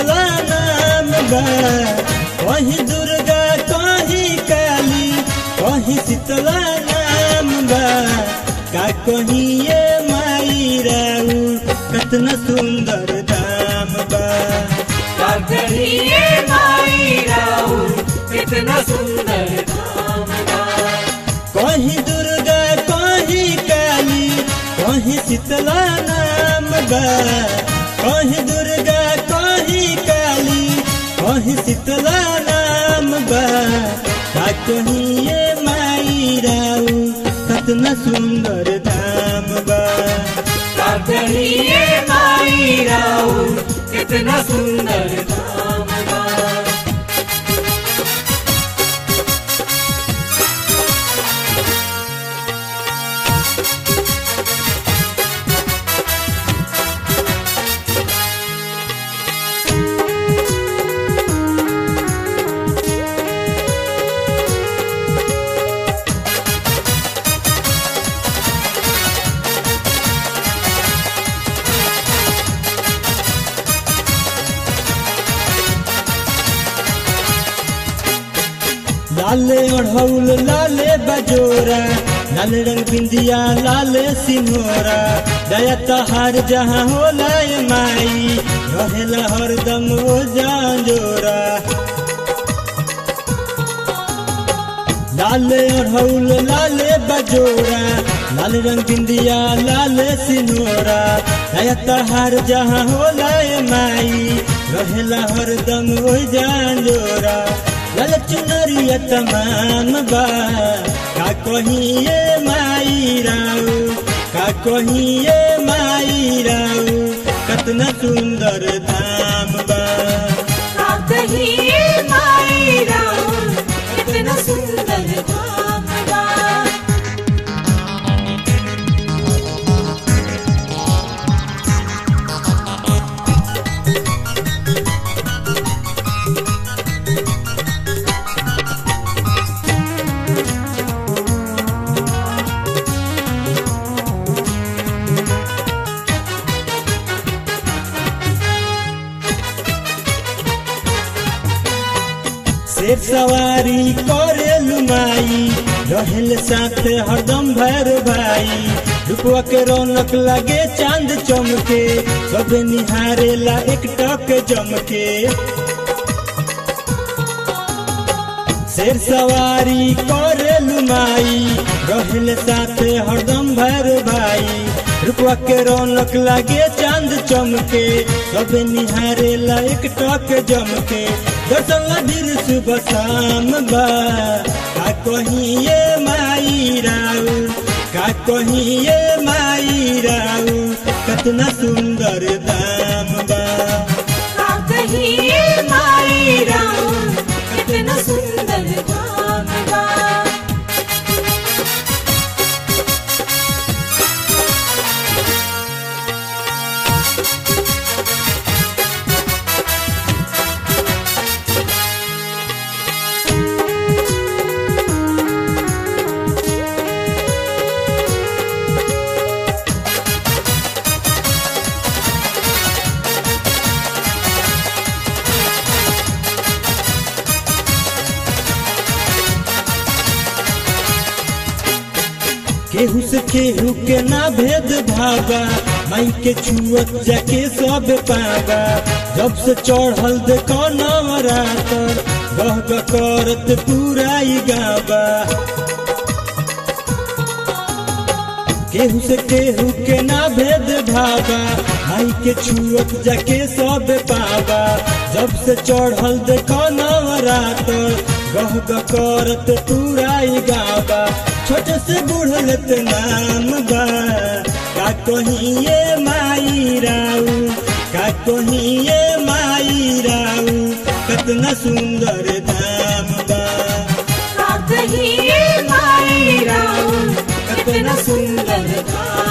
शीतला नाम बा कहीं दुर्गा कहीं काली कहीं शीतला नाम बा का कहीं ये माई राऊ कतना सुंदर धाम बा कहिए माई राऊ कितना सुंदर धाम बा कहीं दुर्गा कहीं काली कहीं शीतला नाम बा कहीं दुर्गा कहीं काली कहीं शीतला नाम बा का कहीं ये माई राऊ कतना सुंदर धाम बा कहिए माई राऊ कितना सुंदर धाम बा लाले ओढ़ौल लाले बजोरा लाल रंग बिंदिया लाले सिंहोरा दया तहार जहाँ होला ए माई रहेला हरदम ओ जांजोरा लाले ओढ़ौल लाले बजोरा लाल रंग बिंदिया लाले सिंहोरा दया तहार जहाँ होला ए माई रहेला हरदम ओ जांजोरा लाल चुनरिया तमाम बा का कहीं ये माई राऊ का कहीं ये माई राऊ कतना सुंदर धाम बा कहिए माई राऊ कितना सुंदर धाम बा शेर सवारी करे लुमाई रहल साथ हरदम भैर भाई रुपवा के रौनक लगे चांद चमके सब निहारेला एक टक जमके शेर सवारी करे लुमाई रहल साथ हरदम भैर भाई रुपवा के रौनक लगे चांद चमके सब निहारेला एक टक जमके दर्शन लधिर सुबह शाम बा का कहीं ये माई राऊ का कहीं ये माई राऊ कतना सुंदर दाम बा कहिए माई राऊ कितना सुंदर धाम बा केहू से केहू के ना भेद भागा माई के छुअत जाके सब पागा जब से चढ़ल देखो नवरातर गह गह करत पूरा ई गाबा केहू से केहू के ना भेद भागा माई के छुअत जाके सब पावा जब से चढ़ल देखो नवरातर गह गह करत पूरा ई गाबा छोटे से बूढ़लत नाम बा का कहीं ये माई राऊ का कहीं ये माई राऊ कतना सुंदर धाम बा कहिए माई राऊ कितना सुंदर धाम